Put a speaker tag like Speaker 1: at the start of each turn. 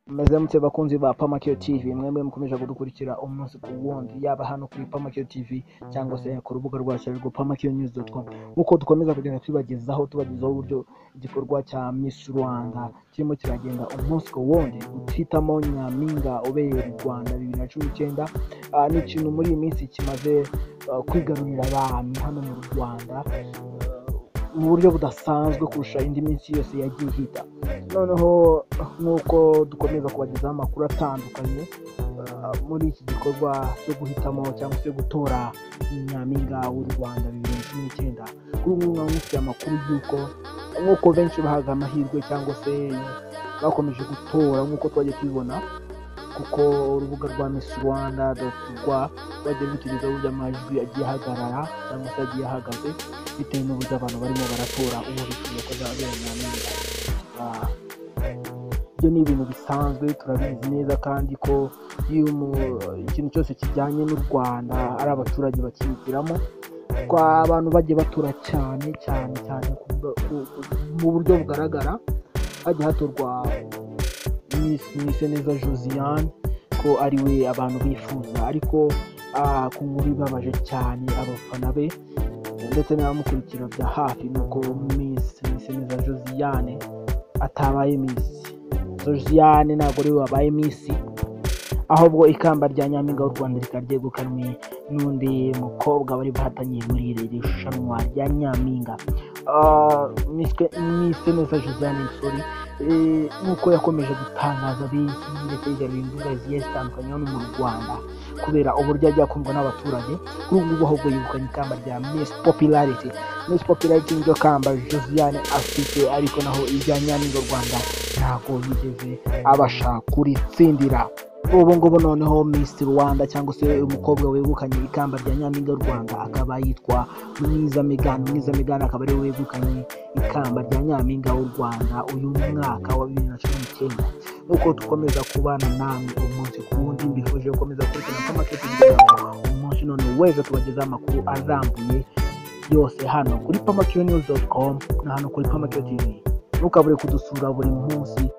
Speaker 1: Muramutse bakunzi ba Pamakeo TV mwemwe mukomeje kudukurikira umunsi ku wundi yaba hano kuri Pamakeo TV cyangwa se ku rubuga rwacu ariko pamakeonews.com nk'uko dukomeza kugenda tubagezaho tubagezaho uburyo igikorwa cya Miss Rwanda kirimo kiragenda umunsi ku wundi utitamo Nyampinga ubereye mu Rwanda bibiri na cumi n'icyenda Ah, ni ikintu muri iyi minsi kimaze ah, kwigarurira abantu hano mu Rwanda ah, mu buryo budasanzwe kurusha indi minsi yose yagiye ihita noneho nk'uko dukomeza kubagezaho amakuru atandukanye ah, muri iki gikorwa cyo guhitamo cyangwa se gutora nyampinga w'u Rwanda bibiri na cumi n'icyenda kuri ubu ngubu mufite amakuru y'uko nk'uko benshi bahaga amahirwe cyangwa se bakomeje gutora nk'uko twagiye tubibona kuko urubuga rwa Miss Rwanda rwa bajya bitugezaho uburyo amajwi agiye ahagarara cyangwa se agiye ahagaze bitewe n'uburyo abantu barimo baratora uwo bifuza ko azabera nyampinga Ah, ibyo ni ibintu bisanzwe turabizi neza kandi ko iyo umu- ikintu cyose kijyanye n'u rwanda ari abaturage bakihitiramo kwa abantu bagiye batura cyane cyane cyane ku bwa- ku- ku- mu buryo bugaragara hajya hatorwa Miss Miss neza josiane ko ari we abantu bifuza ariko ah, ku nkuru ibabaje cyane abafana be ndetse n'abamukurikira bya hafi ni uko Miss Miss neza josiane atabaye Miss josiane ntabwo ari we wabaye Miss ahubwo ikamba rya nyampinga w'u rwanda rikaba ryegukanwe n'undi mukobwa bari bahataniye muri iri rushanwa rya nyampinga Ah, Miss- Miss neza josiane sorry Eh, nk'uko yakomeje gutangaza benshi ndetse yigarurira imbuga zigiye zitandukanye hano mu rwanda kubera uburyo ajya akundwa n'abaturage kuri ubu ngubu ahubwo yegukanye ikamba rya Miss Popularity Miss Popularity niryo kamba Josiane afite ariko naho irya Nyampinga Rwanda ntabwo yigeze abasha kuritsindira ubu ngubu noneho Miss Rwanda cyangwa se umukobwa wegukanye ikamba rya Nyampinga Rwanda akaba yitwa Mwiza Meghan Mwiza Meghan akaba ariwe wegukanye ikamba rya Nyampinga w'u Rwanda uyu mwaka wa bibiri na cumi n'icyenda nk'uko dukomeza kubana namwe umunsi ku wundi mbifuje gukomeza gukurikirana pamaketi kugira ngo umunsi none wese tubagezeho amakuru arambuye yose hano kuri pamakiyonews.com na hano kuri pamakiyo tv ntukabure kudusura buri munsi